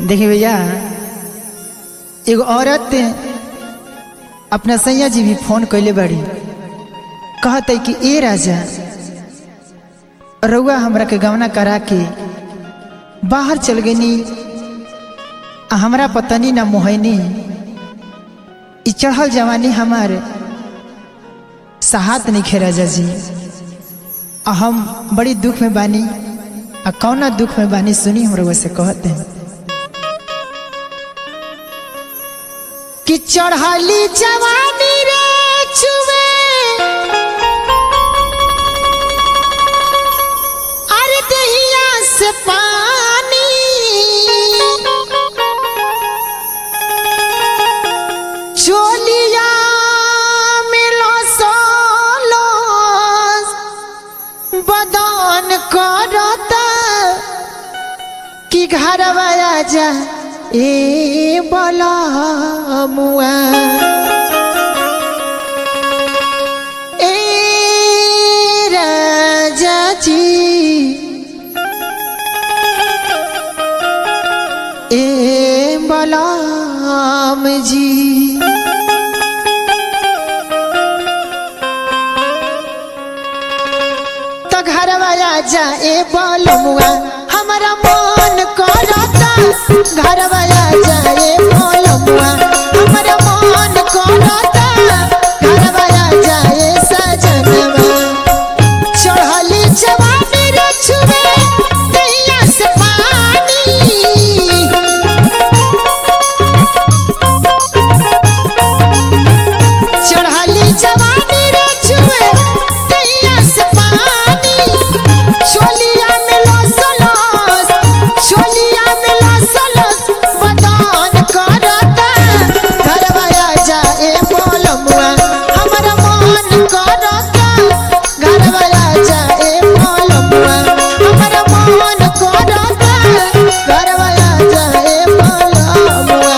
देखिए भैया एगो औरत अपना सैया जी भी फोन कैले बाड़ी कहते कि ए राजा रउआ हमरा के गवना करा के बाहर चल गनी आ हमरा पतनी ना मोहनी ई चढ़ल जवानी हमार सहात नहीं खे राजा जी आ हम बड़ी दुख में बानी आ कौना दुख में बानी सुनी हम रउआ से कहते हैं कि चढ़ली जवानी रे चुवे अरे दहिया से पानी चोलिया मिलो सोलो बदन करता कि घर जा ए बला मुआ ए राजा जी ए बलाम जी तो घर जा ए बलमुआ हमारा मन करता घर जा ए बलमुआ हमारा मन करता घर जा ए सजनवा चढ़ली जवानी रे छुवे दैया से पानी चढ़ली जवानी रे छुए दैया से पानी चोलिया में लसलस चोलिया में लसलस बदन करता घरवा जा ए बोलमुआ हमरा मन करता घरवा जा ए बोलमुआ हमरा मन करता घरवा जा ए बोलमुआ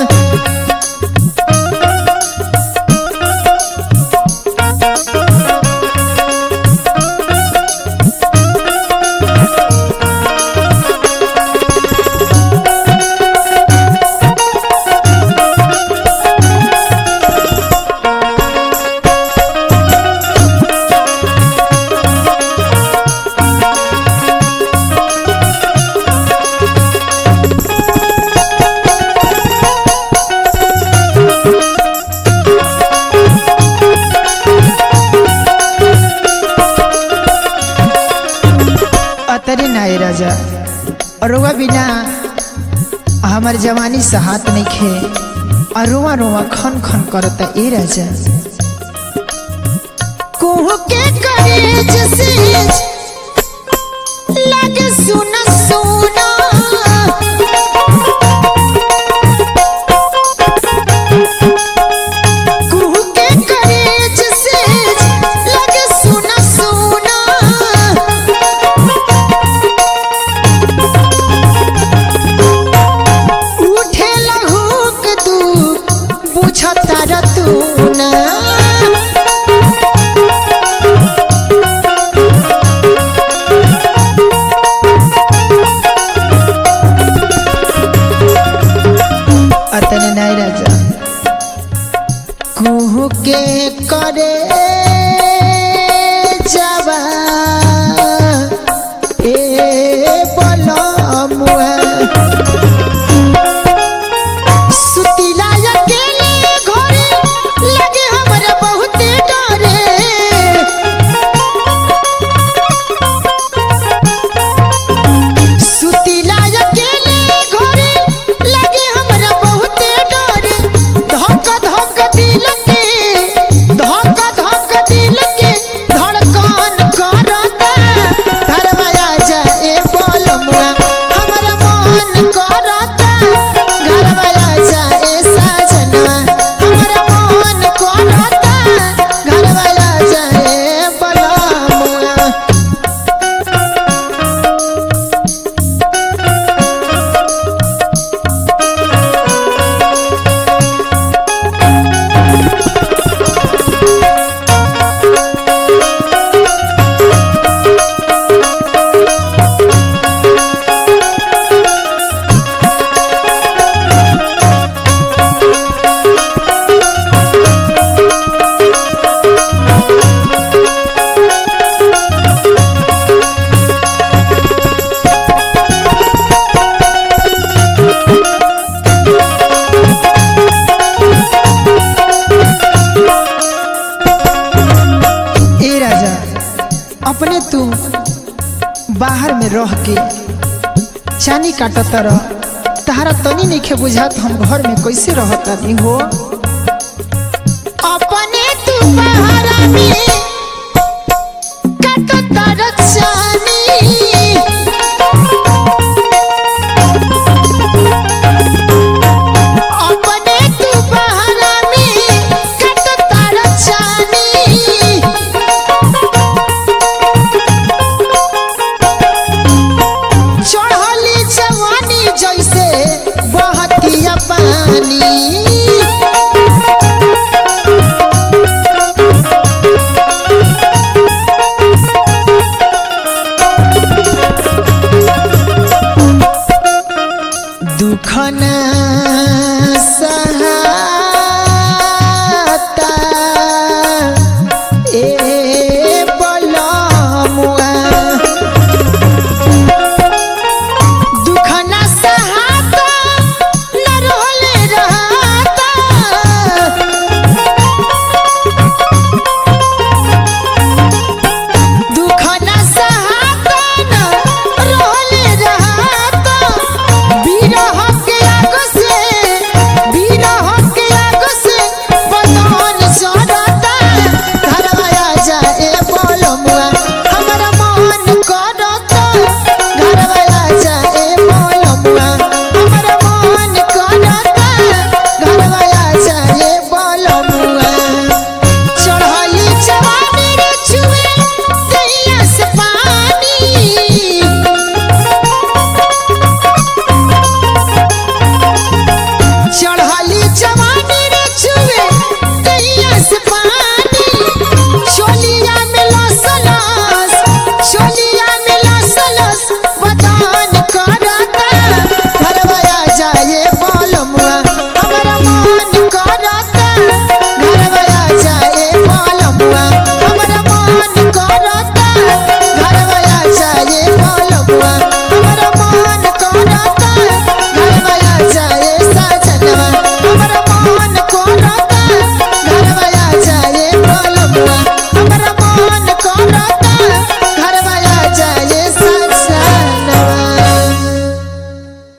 अतरे नाय राजा रुआ बिना हमार जवानी से हाथ नहीं खे और रुआ रुआ खन खन करता ए राजा कुहू के करेज से लगे सुना सुना कुहू के करेज से लगे सुना सुना उठे लहुक तू बुझता रतू ना अतने नहीं राजा कुहू के करे जावा ए बलमुआ सुतिला अकेले घरे लगे हमरा बहुते डरे सुतिला अकेले घरे लगे हमरा बहुते डरे धक धक दिल के धक धक बाहर में रह के चानी काटत रह तहारा तनी नहीं बुझात हम घर में कैसे रहता दी हो